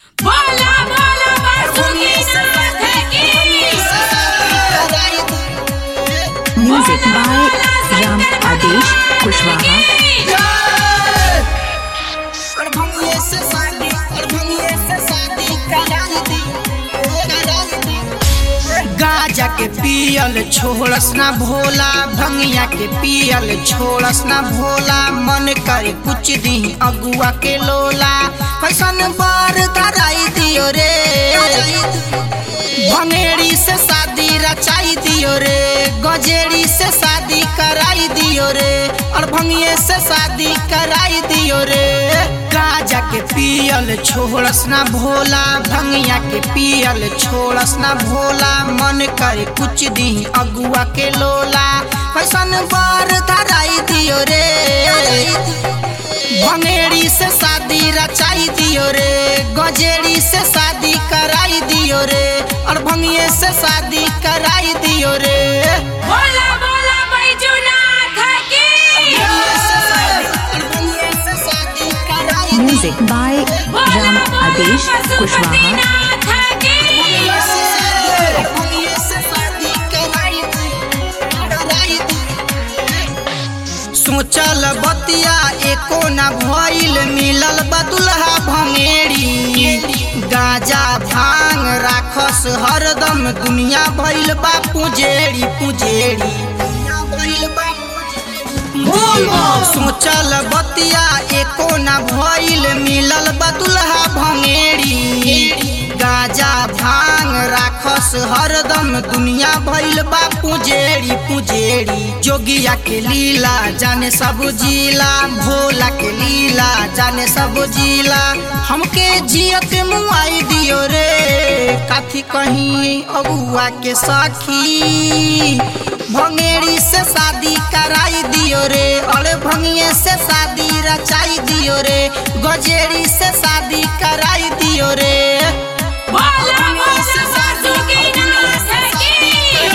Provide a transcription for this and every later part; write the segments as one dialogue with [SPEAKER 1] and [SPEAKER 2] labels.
[SPEAKER 1] बोला बोला बासुकीनाथ की
[SPEAKER 2] Music by Ram Adesh Kushwaha.
[SPEAKER 3] गाजा के पियल छोड़स ना भोला भंगिया के पियल छोड़स ना भोला मन करे कुछ दी अगुआ के लोला कैसन बार धराई दियो रे भंगेड़ी से शादी रचाई दियो रे गजेड़ी से शादी कराई दियो रे और भंगिए से शादी कराई दियो रे गाजा के पियल छोड़स ना भोला भंगिया के पियल छोड़स ना भोला मन करे कुछ दी अगुआ के लोला कैसन बार धराई दियो रे भंगेड़ी से शादी रचाई दियो रे गजेड़ी से शादी कराई दियो रे और भंगिए से शादी कराई दियो रे
[SPEAKER 1] बोला बोला बैजूनाथ की
[SPEAKER 2] Music by
[SPEAKER 1] बोला
[SPEAKER 2] Ram
[SPEAKER 1] बोला
[SPEAKER 2] Adesh Kushwaha.
[SPEAKER 1] पशुपतिनाथ की
[SPEAKER 3] सोचल बतिया एको न भइल मिलल बदुल्हा भंगेड़ी गाजा भांग राखस हरदम दुनिया भइल बा पुजेड़ी पुजेड़ी सोचल बतिया एको न भइल मिलल बदुल्हा भंगेड़ी गाजा भांग राखस हरदम दुनिया भइल बा पुजेड़ी पुजेड़ी जोगिया के लीला जाने सब जिला भोला के लीला जाने सब जिला हमके जियत मुआई दियो रे काथी कहीं अगुआ के सखी भंगेड़ी से शादी कराई दियो रे और भंगिए से शादी रचाई दियो रे गजेड़ी से शादी कराई दियो रे
[SPEAKER 1] बोला बोला बासुकीनाथ की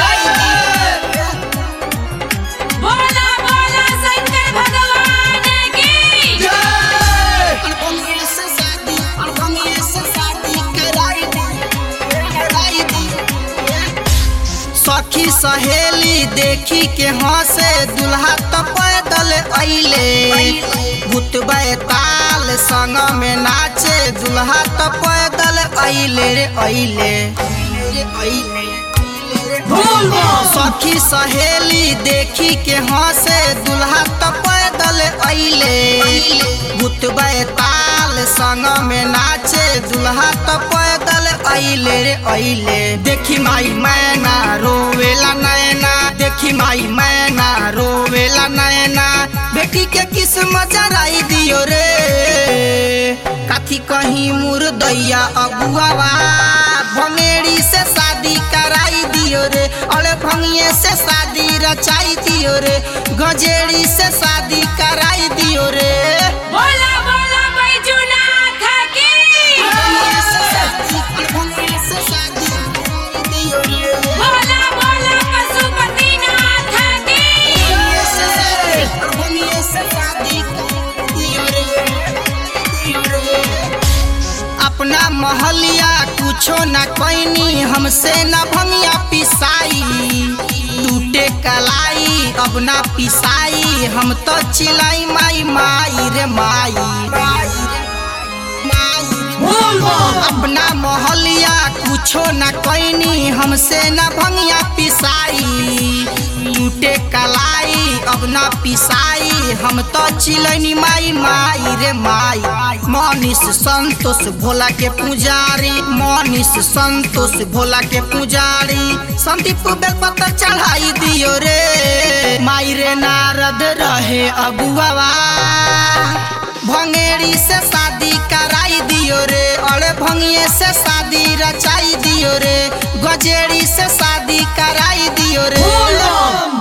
[SPEAKER 1] बोला बोला शंकर भगवान की
[SPEAKER 3] और भंगिए से शादी और भंगिए से शादी कराई दियो कराई दियो सखी सहेली देखी के हंसे दुल्हा तो पैदल अइले भूत ताल संग में नाचे दुल्हा तो पैदल अइले रे अइले सखी सहेली देखी के हंसे दुल्हा तो पैदल अइले भूत ताल संग में नाचे दुल्हा तो पैदल अइले रे अइले देखी माई मैना रोवेला नैना देखी माई मैना रोवेला नैना बेटी के किस्मत जराई दियो रे काथी कहीं मुर्दैया अगुआवा भंगेड़ी से शादी कराई दियो रे अरे भंगिए से शादी रचाई दियो रे गजेड़ी से शादी कराई दियो रे
[SPEAKER 1] बोला बोला बैजूनाथ की बोला बोला पशुपतिनाथ की
[SPEAKER 3] अपना महलिया कुछो न कैनी हमसे न भंगिया पिसाई टूटे कलाई अब ना पिसाई हम तो चिलाई माई माई रे माई अपना मोहलिया कुछो न कैनी हमसे न भंगिया पिसाई टूटे कलाई अब ना पिसाई हम तो चिलनी माई माई रे माई मनीष संतोष भोला के पुजारी मनीष संतोष भोला के पुजारी संदीप बेलपत्र चढ़ाई दियो रे माई रे नारद रहे अगुआवा भंगेड़ी से शादी कराई दियो रे अरे भंगिए से शादी रचाई दियो रे गजेड़ी से शादी कराई दियो रे